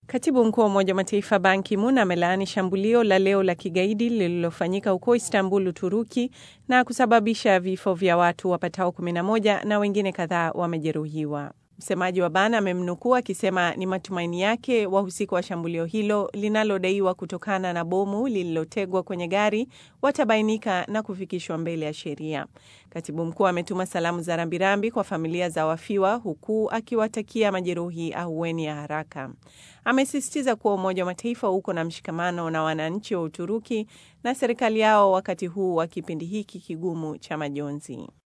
Katibu mkuu wa Umoja wa Mataifa Ban Ki-moon amelaani shambulio la leo la kigaidi lililofanyika huko Istanbul, Uturuki, na kusababisha vifo vya watu wapatao 11 na wengine kadhaa wamejeruhiwa. Msemaji wa Ban amemnukuu akisema ni matumaini yake wahusika wa shambulio hilo linalodaiwa kutokana na bomu lililotegwa kwenye gari watabainika na kufikishwa mbele ya sheria. Katibu mkuu ametuma salamu za rambirambi kwa familia za wafiwa huku akiwatakia majeruhi ahueni ya haraka. Amesisitiza kuwa Umoja wa Mataifa uko na mshikamano na wananchi wa Uturuki na serikali yao wakati huu wa kipindi hiki kigumu cha majonzi.